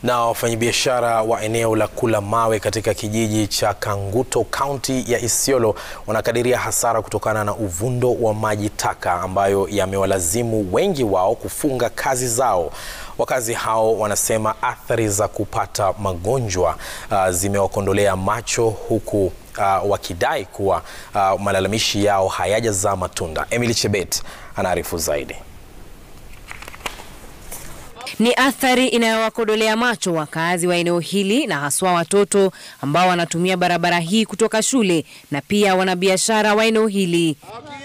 Na wafanyabiashara wa eneo la Kula Mawe katika kijiji cha Kanguto kaunti ya Isiolo wanakadiria hasara kutokana na uvundo wa maji taka ambayo yamewalazimu wengi wao kufunga kazi zao. Wakazi hao wanasema athari za kupata magonjwa uh, zimewakondolea macho huku uh, wakidai kuwa uh, malalamishi yao hayajazaa matunda. Emily Chebet anaarifu zaidi. Ni athari inayowakodolea macho wakazi wa eneo hili na haswa watoto ambao wanatumia barabara hii kutoka shule na pia wanabiashara wa eneo hili.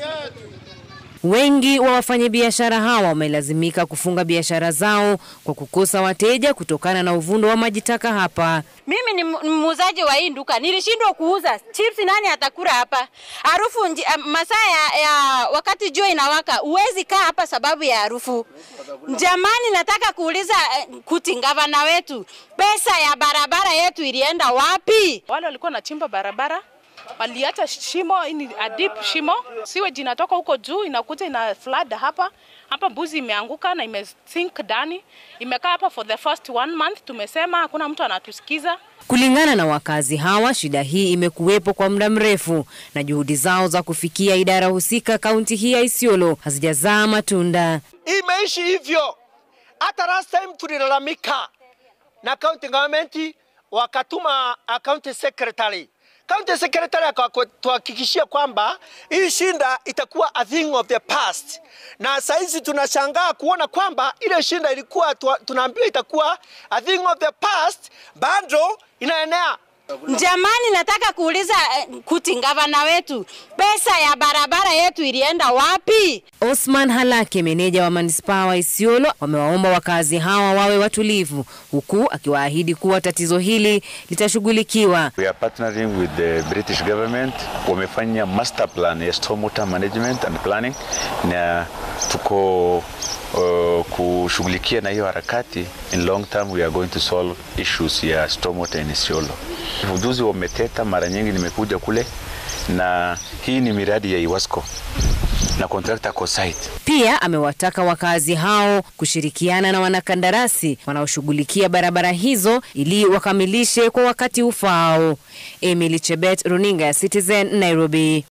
Wengi wa wafanyabiashara hawa wamelazimika kufunga biashara zao kwa kukosa wateja kutokana na uvundo wa maji taka hapa. Mimi ni muuzaji wa hii duka, nilishindwa kuuza chips. Nani atakula hapa? Harufu masaa ya, ya wakati jua inawaka, huwezi kaa hapa sababu ya harufu. Jamani, nataka kuuliza kuti gavana wetu, pesa ya barabara yetu ilienda wapi? Wale walikuwa wanachimba barabara waliacha shimo, ini a deep shimo, siwe jinatoka huko juu inakuja ina flood hapa hapa. Mbuzi imeanguka na imesink ndani, imekaa hapa for the first one month. Tumesema hakuna mtu anatusikiza. Kulingana na wakazi hawa, shida hii imekuwepo kwa muda mrefu na juhudi zao za kufikia idara husika kaunti hii ya Isiolo hazijazaa matunda. Imeishi hivyo, hata last time tulilalamika na county government, wakatuma county secretary County Secretary akatuhakikishia kwamba hii shinda itakuwa a thing of the past, na saizi tunashangaa kuona kwamba ile shinda ilikuwa tunaambiwa itakuwa a thing of the past, bado inaenea. Jamani, nataka kuuliza kuti gavana wetu, pesa ya barabara yetu ilienda wapi? Osman Halake, meneja wa manispaa wa Isiolo, wamewaomba wakazi hawa wawe watulivu, huku akiwaahidi kuwa tatizo hili litashughulikiwa. We are partnering with the British government. Wamefanya master plan ya stormwater management and planning, na tuko uh, kushughulikia na hiyo harakati. In long term we are going to solve issues ya stormwater in Isiolo. Ujuzi wa Meteta mara nyingi nimekuja kule, na hii ni miradi ya Iwasco na contractor kwa site. Pia amewataka wakazi hao kushirikiana na wanakandarasi wanaoshughulikia barabara hizo ili wakamilishe kwa wakati ufaao. Emily Chebet, Runinga ya Citizen, Nairobi.